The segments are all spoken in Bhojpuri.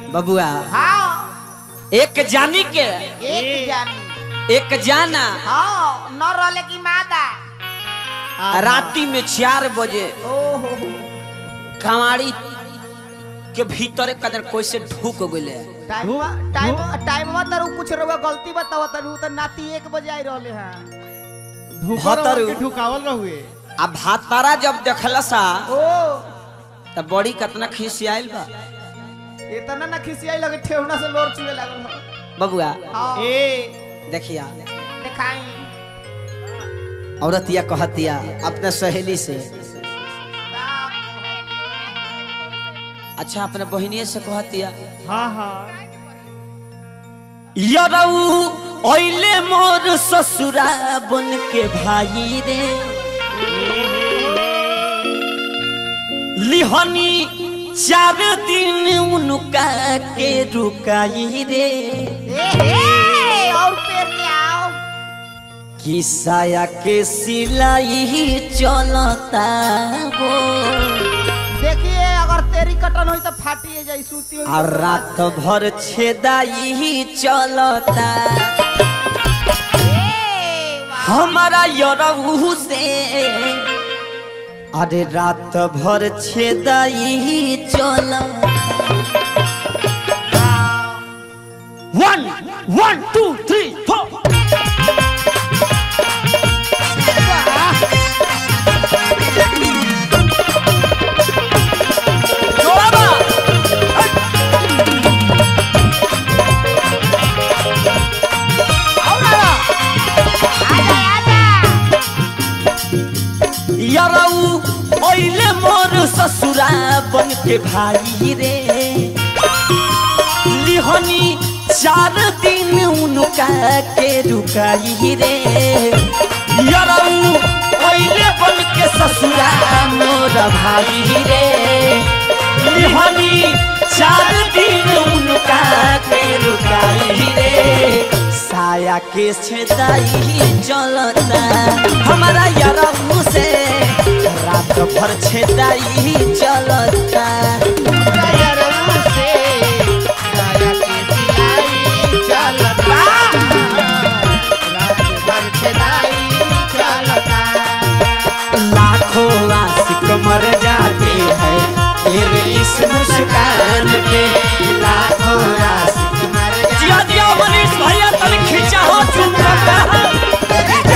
बबुआ हाँ एक जानी के एक जानी एक जाना हाँ न रहले की मादा राती में चार बजे ओहो कमाड़ी के भीतर कदर कोई से ढूक गए टाइम टाइम टाइम तर कुछ रहुआ गलती बतावा तनु त नाती एक बजे आई रहले हैं भतरू। ढुकावल रहुए आ भातारा जब देखला सा ओ त बड़ी कितना खिसियाइल बा इतना ना खिसियाई लगे ठेहुना से लोर चुए लागल हो बबुआ हाँ ए देखिया दिखाई औरतिया कहतिया अपने सहेली से अच्छा अपने बहिनी से कहतिया हाँ हाँ यरऊ ओइले मोर ससुरा बन के भाई रे लिहनी चार दिन उनका के रुकाई रे ए हे और पेड़ के आओ किसाया के सिलाई चलता हो देखिए अगर तेरी कटन हुई तो फाटी जाई सूती हुई आ रात भर छेदाई चलता ए, वाह। हमारा यरऊ से अरे रात भर छेदाई चल वन वन टू थ्री फोर यरऊ ओइले मोर ससुरा बन के भाई रे लिहनी चार दिन उनका के रुकाई रे यरऊ ओइले बन के ससुरा मोर भाई रे लिहनी चार दिन उनका के रुकाई रे साया के छेदाई चलता हमारा यरऊ से रात भर छेदाई चलता लाखों आशिक मर जाते हैं तेरे इस मुस्कान पे लाखों आशिक मर जाते जिया जिया मनीष भैया तन खींचा हो चुप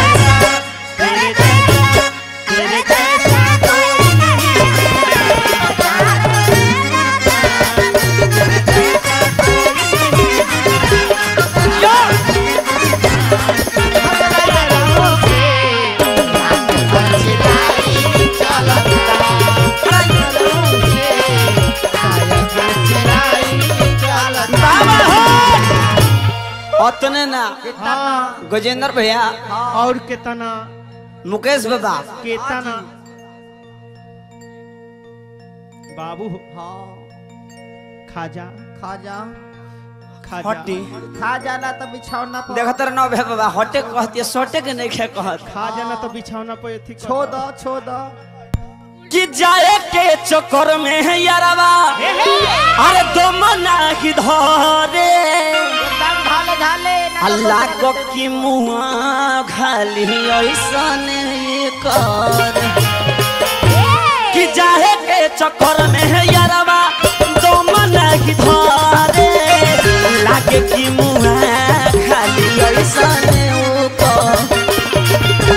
अतने ना हाँ गजेंद्र भैया और केतना मुकेश बाबा केतना बाबू खाजा खाजा खाजा हट्टी खा जाना तो बिछौना पर देखत रह नौ बाबा हटे कहती सोटे के नहीं खे कहत खा जाना तो बिछौना पे अथी कर छो दो छो दो कि जाए के चक्कर में है यारवा अरे दम नाही धरे एकदम ढाले ढाले ना तो अल्लाह कुछ को नहीं की मुआ खाली ऐसन कर कि जाए के चक्कर में है यारवा दम नाही धरे लागे कि मुआ खाली ऐसन कर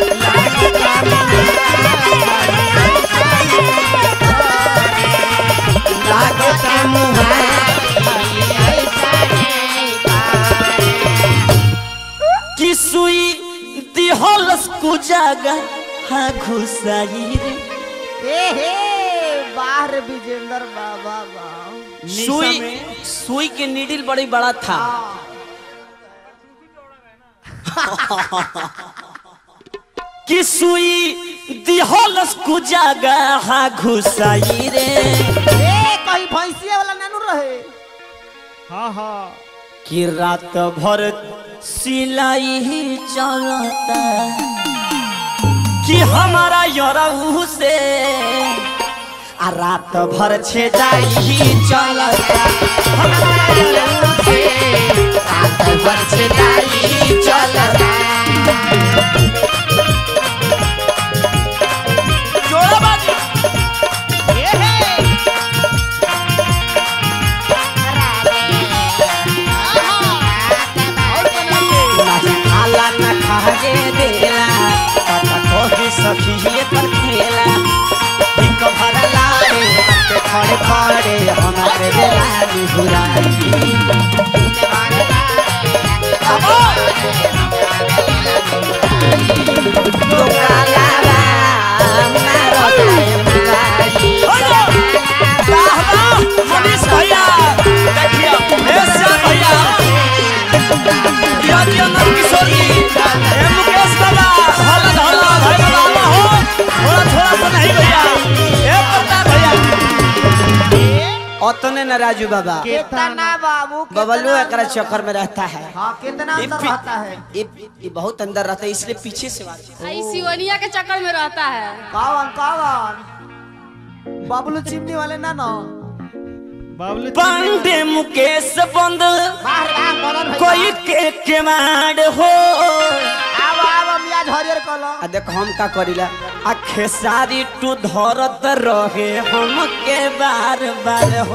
लागे कि मुआ कि सुई दिहलस को जागा हा घुसाई रे ए हे बाहर विजेंद्र बाबा वाह सुई सुई के नीडल बड़ी बड़ा था कि सुई दिहलस को जागा हा घुसाई रे ए कहीं भैंसिया वाला नानू रहे हाँ हाँ कि रात भर सिलाई ही चलता कि हमारा यरऊ से आ रात भर छे जाई चलता हमरा यारवा से रात भर छे जाई चलता जोड़ा बाजी नाही खाला न खागे देला काका कोही सखी ये पर खेला एक भरला रे पे खड़े खड़े हमारे बेला निहुराई तोरा लाला मारो जाए मुरारी वाह वाह मनीष भैया देखिए हे श्याम भैया दिया दिया नंद किशोर जी हे मुकेश दादा हल्ला हल्ला भाई बाबा हो थोड़ा थोड़ा सा नहीं भैया हे प्रताप भैया ओतने न राजू बाबा कितना बाबू कितना बबलू एकरा अंदर- चक्कर में रहता है हाँ कितना ये अंदर पी- रहता है ये ये बहुत अंदर रहता है इसलिए पीछे से बात आई सिवनिया के चक्कर में रहता है कौन कौन बबलू चिमनी वाले ना ना बाबलू पांडे मुकेश बंद बाहर आ मदन भैया कोई के केवाड़ हो आव आव मियाज हरियर कलो आ देखो हम का करिला आ खेसारी टू धरत रहे हम के बार बार हो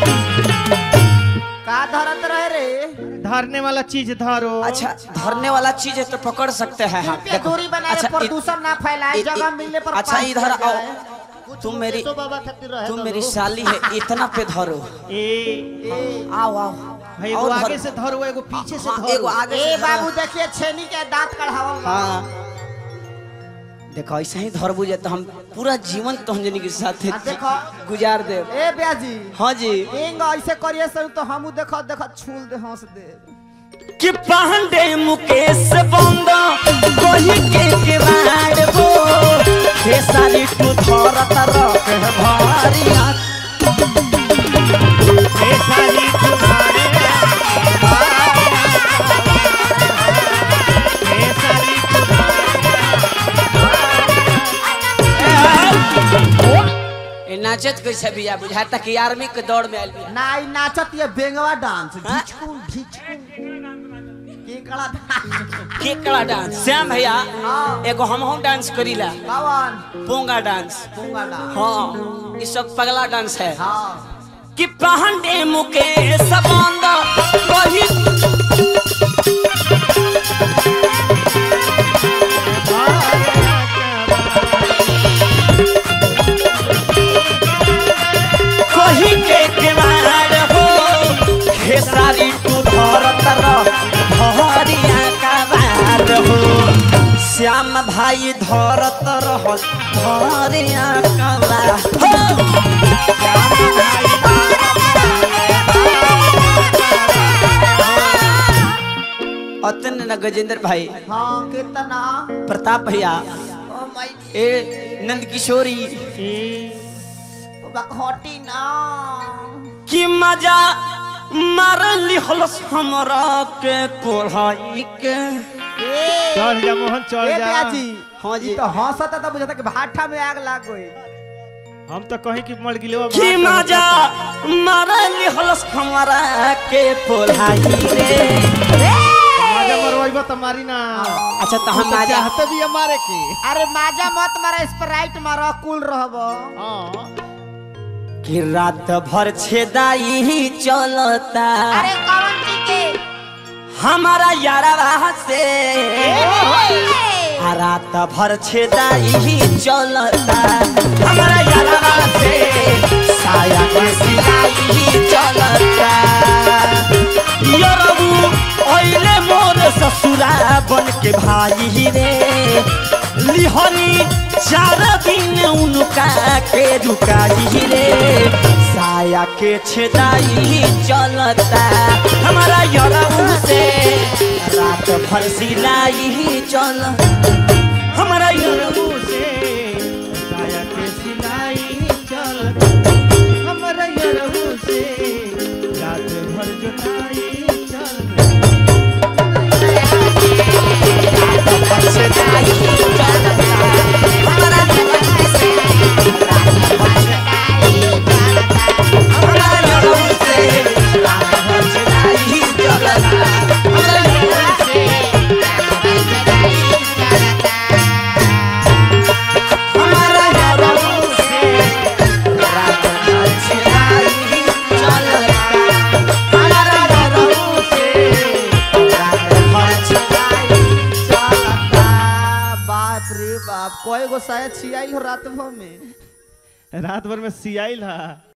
का धरत रहे रे धरने वाला चीज धरो अच्छा धरने वाला चीज है तो पकड़ सकते हैं हम पे दूरी बनाए अच्छा, इ- प्रदूषण ना फैलाए इ- जगह इ- मिलने पर अच्छा पास इधर कर आओ जाए। तुम मेरी तो बाबा खातिर रहे तुम तो मेरी दो। साली है इतना पे धरो ए ए, आओ आओ भाई एगो और आगे धरो। से धरो एगो पीछे से हाँ, धरो एगो आगे ए से धरो। बाबू देखिए छेनी के दांत कढ़ावल बा। हाँ देखो ऐसे ही धर बुझे तो हम पूरा जीवन तो हम के साथ आ देखो। गुजार दे ए ब्याजी हाँ जी एंग ऐसे करिए सर तो हमू देखो देखो छूल दे हंस दे कि पांडे मुकेश बंद कोही के केवाड़ हो खेसारी टू धरत रख भारिया ए साली तुम्हारे ए साली ए नाचत कैसे बिया बुझाता कि आर्मी के दौड़ में आइल बिया ना ई नाचत ये बेंगवा डांस हाँ? ढिचकुम ढिचकुम केकड़ा डांस केकड़ा डांस श्याम भैया हाँ। एगो हम हम डांस करीला कौन पोंगा डांस पूंगा डांस हाँ ये सब पगला डांस है हाँ कि पांडे मुकेश बंद कोही कोही के केवाड़ हो खेसारी टू धरत रह भरिया का बार हो श्याम भाई धरत रह भरिया का बार हो अतन न गजेंद्र भाई हाँ कितना प्रताप भैया ओ माय ए नंद किशोरी हटी ना कि मजा मारली हलस हमरा के कोढ़ाई के ए चढ़ जा मोहन चढ़ ए जा ब्याजी हाँ जी। ई तो हंसता तो बुझाता कि भाठा में आग लाग गई हम तो कहीं की मर गिलो कि मजा मारली हलस हमरा के कोढ़ाई रे माजा मरवाइबा त मारी ना अच्छा तो हम मजा चाहते भी हमारे के अरे माजा मत मारा स्प्राइट मारा कूल रहब हां कि रात भर छेदाई चलता अरे कौन जी के हमारा यारवा से आ रात भर छेदाई चलता हमारा यारवा से साया के सिलाई चलता यरबू ओइले मोर ससुरा बन के भाई रे लिहनी चार दिन उनका के रुकाई रे साया के छेदाई चलता हमारा यरबू से रात भर सिलाई चल हमारा यरबू से साया के सिलाई चल हमरा यरहु से रात भर जोताई चल छेदाई चलता हमारा यरबू से रात भर अब कोई गो साया छियाई हो रात भर में रात भर में सियाइल हा